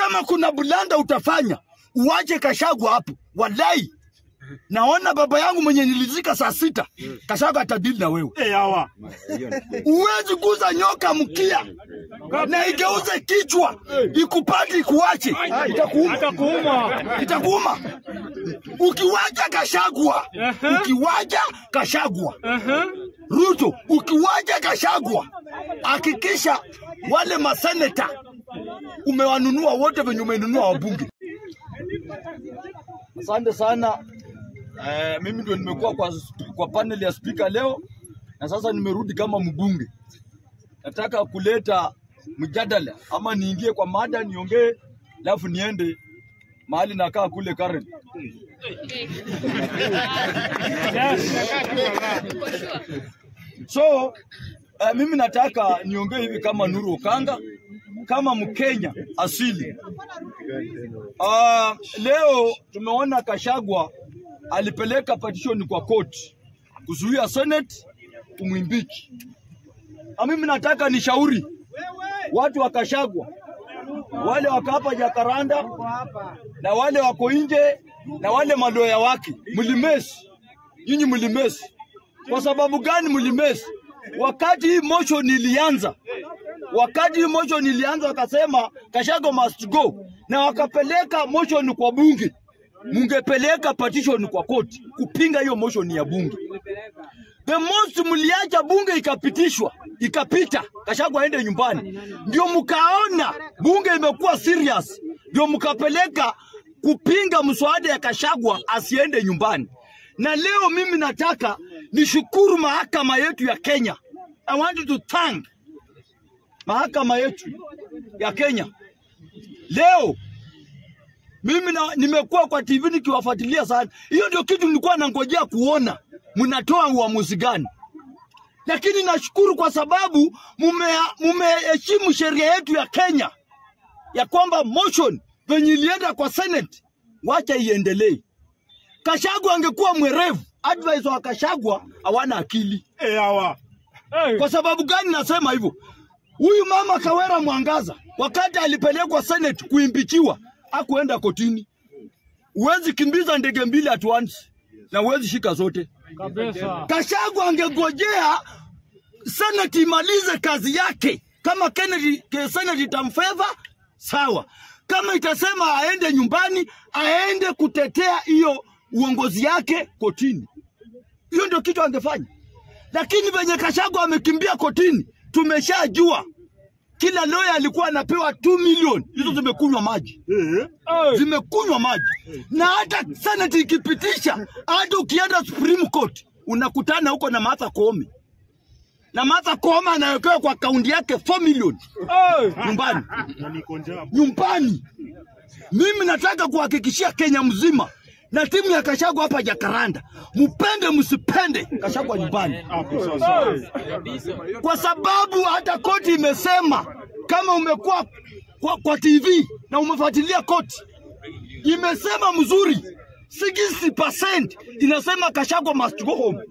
kama kuna bulanda utafanya uwache Kashagwa hapo, wallahi naona baba yangu mwenye nilizika saa sita, Kashagwa atadili na wewe. Eh, hawa. Uwezi guza nyoka mkia na igeuze kichwa ikupate ikuache, itakuuma, Atakuuma. itakuuma. Ukiwacha Kashagwa, ukiwacha Kashagwa, Aha. Ruto, ukiwacha Kashagwa, hakikisha wale maseneta umewanunua wote venye umenunua wabunge. Asante sana. Eh, mimi ndio nimekuwa kwa, kwa panel ya spika leo na sasa nimerudi kama mbunge. Nataka kuleta mjadala ama niingie kwa mada niongee, alafu niende mahali nakaa kule Karen. So uh, mimi nataka niongee hivi kama Nuru Okanga, kama Mkenya asili. Uh, leo tumeona Kashagwa alipeleka petition kwa court kuzuia Senate kumwimbichi. Na mimi nataka nishauri watu wa Kashagwa, wale wako hapa Jakaranda na wale wako nje na wale madoya wake, mlimesi nyinyi, mlimesi. Kwa sababu gani mlimesi? Wakati hii motion ilianza, wakati hii motion ilianza, wakasema Kashago must go, na wakapeleka motion kwa bunge. Mungepeleka petition kwa koti kupinga hiyo motion ya bunge. The most mliacha bunge ikapitishwa ikapita, Kashago aende nyumbani, ndio mkaona bunge imekuwa serious, ndio mkapeleka kupinga mswada ya Kashagwa asiende nyumbani. Na leo mimi nataka nishukuru mahakama yetu ya Kenya. I want to thank mahakama yetu ya Kenya. Leo mimi na, nimekuwa kwa TV nikiwafuatilia sana. Hiyo ndio kitu nilikuwa nangojea kuona mnatoa uamuzi gani, lakini nashukuru kwa sababu mume- mumeheshimu sheria yetu ya Kenya ya kwamba motion venye ilienda kwa Senate, wacha iendelee. Kashagwa angekuwa mwerevu, advisor wa Kashagwa hawana akili. Eh, hawa. Eh. Kwa sababu gani nasema hivyo? Huyu mama Kawera Mwangaza wakati alipelekwa Senate kuimpichiwa, hakuenda kotini. Huwezi kimbiza ndege mbili at once na huwezi shika zote. Kabisa. Kashagwa angegojea Senate imalize kazi yake. Kama Kennedy, ke- Senate itamfeva sawa, kama itasema aende nyumbani, aende kutetea hiyo uongozi yake kotini. Hiyo ndio kitu angefanya, lakini venye Kashagwa amekimbia kotini, tumeshajua kila lawyer alikuwa anapewa 2 million, hizo zimekunywa maji Eh. Eh. zimekunywa maji, na hata Senate ikipitisha, hata ukienda Supreme Court unakutana huko na Martha Koome, na Martha Koome anawekewa kwa akaunti yake 4 million Eh. nyumbani Na niko njaa. nyumbani. Mimi nataka kuhakikishia Kenya mzima na timu ya Kashagwa hapa Jakaranda, mpende msipende, Kashagwa nyumbani, Hapo sasa. kwa sababu hata koti imesema kama umekuwa kwa, kwa TV na umefuatilia koti, imesema mzuri 60% inasema Kashagwa must go home.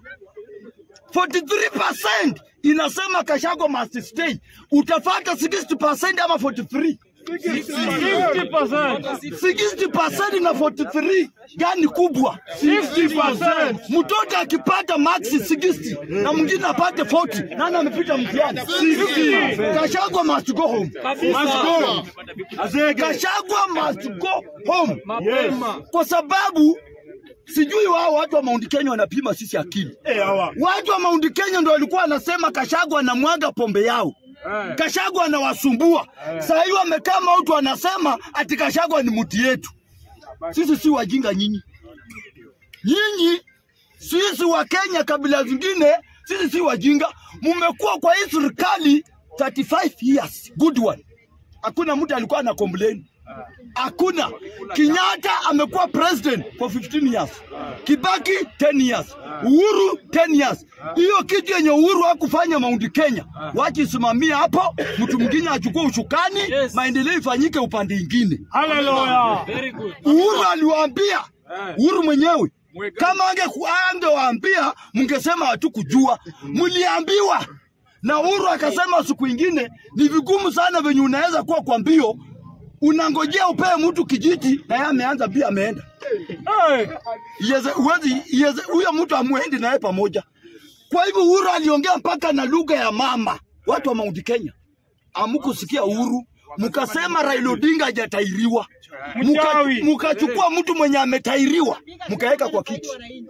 43% inasema Kashagwa must stay. Utafata 60% ama 43? 50%. 60% na 43 gani kubwa? 50%. Mtoto akipata max 60 na mwingine apate 40, nani amepita mtihani? 60. Kashagwa must go home. Must go. Azege. Kashagwa must go home, Yes. kwa sababu sijui wao watu wa Mount Kenya wanapima sisi akili. Eh, hawa. Watu wa Mount Kenya ndio walikuwa wanasema Kashagwa anamwaga pombe yao. Kashagwa anawasumbua. Saa hii wamekaa mautu wanasema ati Kashagwa ni mti yetu. Sisi si wajinga nyinyi. Nyinyi sisi wa Kenya kabila zingine sisi si wajinga. Mumekuwa kwa hii serikali 35 years. Good one. Hakuna mtu alikuwa ana complain. Hakuna. Kenyatta amekuwa president for 15 years. Kibaki 10 years. Uhuru 10 years. Hiyo kitu yenye Uhuru hakufanya Mount Kenya, wachisimamia hapo, mtu mwingine achukue ushukani, maendeleo ifanyike upande ingine. Hallelujah. Uhuru aliwaambia, Uhuru mwenyewe kama ange angewaambia mngesema hatukujua, mliambiwa. Na Uhuru akasema siku ingine ni vigumu sana venye unaweza kuwa kwa mbio unangojea upee mtu kijiti na yeye ameanza pia ameenda. Hey. Yeze, uwezi, yeze, huyo mtu amwendi naye pamoja. Kwa hivyo Uhuru aliongea mpaka na lugha ya mama. Watu wa Mount Kenya amukusikia Uhuru, mkasema Raila Odinga hajatairiwa, Muka- Mchawi. mukachukua mtu mwenye ametairiwa mkaweka kwa kiti.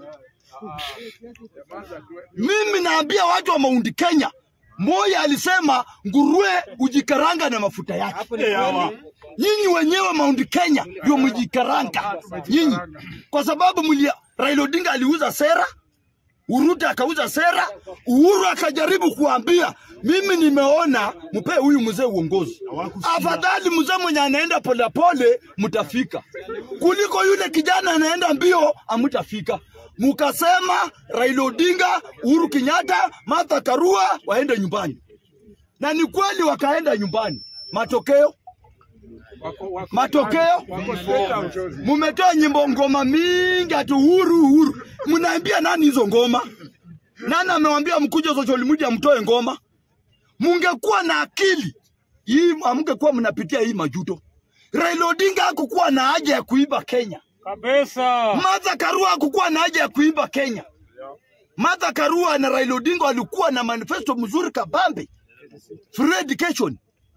Mimi naambia watu wa Mount Kenya, Moi alisema nguruwe ujikaranga na mafuta yake. Eh, hawa. Nyinyi wenyewe Mount Kenya ndio mjikaranga nyinyi, kwa sababu mlia Raila Odinga aliuza sera, Uruta akauza sera, Uhuru akajaribu kuambia mimi nimeona mpe huyu mzee uongozi, afadhali mzee mwenye anaenda polepole mtafika kuliko yule kijana anaenda mbio amtafika. Mukasema Raila Odinga, Uhuru Kenyatta, Martha Karua waende nyumbani, na ni kweli wakaenda nyumbani. Matokeo matokeo mumetoa nyimbo ngoma mingi ati uhuru uhuru. Mnaambia nani hizo ngoma? Nani amewambia mkuje social media mtoe ngoma? Mungekuwa na akili hii, amngekuwa mnapitia hii majuto. Raila Odinga hakukuwa na haja ya kuiba Kenya. Kabisa. Martha Karua hakukuwa na haja ya kuiba Kenya. Martha Karua na Raila Odinga walikuwa na manifesto mzuri kabambe, free education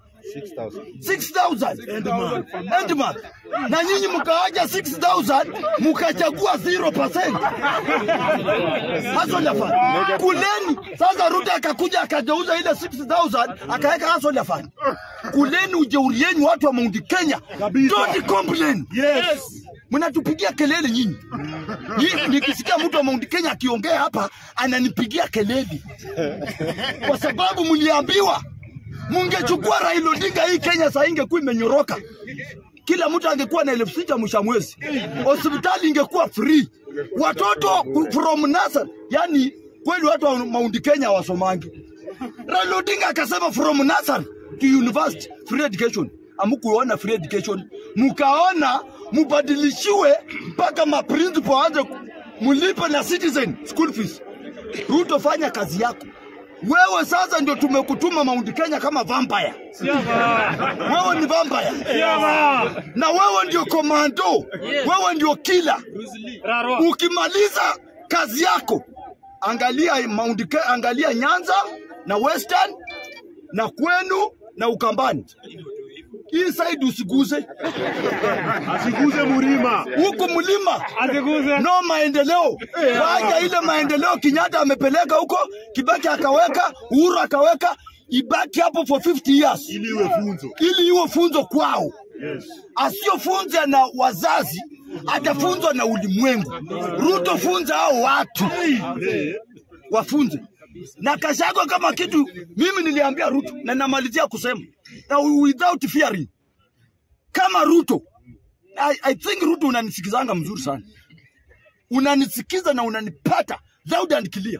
6000 end month. End month. Na nyinyi mkawaja 6000 mkachagua 0%. Hustle fund. Kuleni sasa Ruto akakuja akageuza ile 6000 akaweka hustle fund. Kuleni ujeuri yenu watu wa Mount Kenya. Don't complain. Yes. Mnatupigia kelele nyinyi. Nyinyi nikisikia mtu wa Mount Kenya akiongea hapa ananipigia kelele. Kwa sababu mliambiwa mungechukua Raila Odinga, hii Kenya saa hii ingekuwa imenyoroka. Kila mtu angekuwa na elfu sita mwisho wa mwezi, hospitali ingekuwa free, watoto from nursery. Yani kweli watu wa Mount Kenya wasomangi. Raila Odinga akasema from nursery to university free education. Amukuona free education, mukaona mubadilishiwe mpaka maprincipal aanze ku- mulipe na citizen school fees. Ruto, fanya kazi yako. Wewe sasa ndio tumekutuma Mount Kenya kama vampire. Siama. Wewe ni vampire Siama. na wewe ndio komando, wewe ndio kila. Rarwa. Ukimaliza kazi yako, angalia Mount Ke- angalia Nyanza na Western na kwenu na Ukambani. Hii side usiguze, Asiguze mlima. huku mlima Asiguze. no maendeleo. Waja ile maendeleo Kenyatta amepeleka huko, Kibaki akaweka, Uhuru akaweka, ibaki hapo for 50 years Ili iwe funzo. ili iwe funzo kwao. Yes. Asiyofunza na wazazi atafunzwa na ulimwengu. Ruto funza hao watu Eh. wafunze na Kashago kama kitu. Mimi niliambia Ruto na namalizia kusema na without fearing, kama Ruto I, I think Ruto unanisikizanga mzuri sana, unanisikiza na unanipata loud and clear.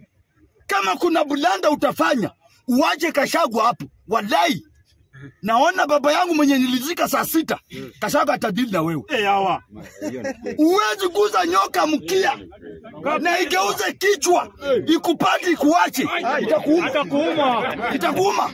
Kama kuna bulanda utafanya uwache Kashago hapo, wallahi naona baba yangu mwenye nilizika saa sita, Kashago atadili na wewe. Eh, hawa. Uwezi guza nyoka mkia na igeuze kichwa ikupati ikuache, itakuuma, Atakuuma. itakuuma.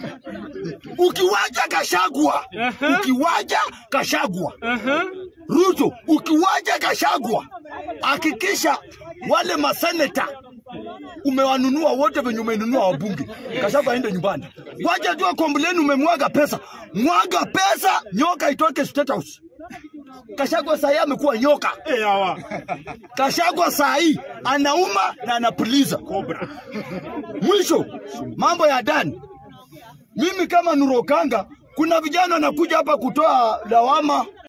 Ukiwaja Kashagwa, Aha. ukiwaja Kashagwa, Aha. Ruto, ukiwaja Kashagwa, hakikisha wale maseneta umewanunua wote venye umenunua wabunge. Kashagwa aende nyumbani, wacha tu kombleni, umemwaga pesa, mwaga pesa, nyoka itoke State House. Kashagwa saa hii amekuwa nyoka. Eh, hawa. Kashagwa saa hii anauma na anapuliza. Cobra. Mwisho mambo ya ndani, mimi kama Nurokanga, kuna vijana wanakuja hapa kutoa lawama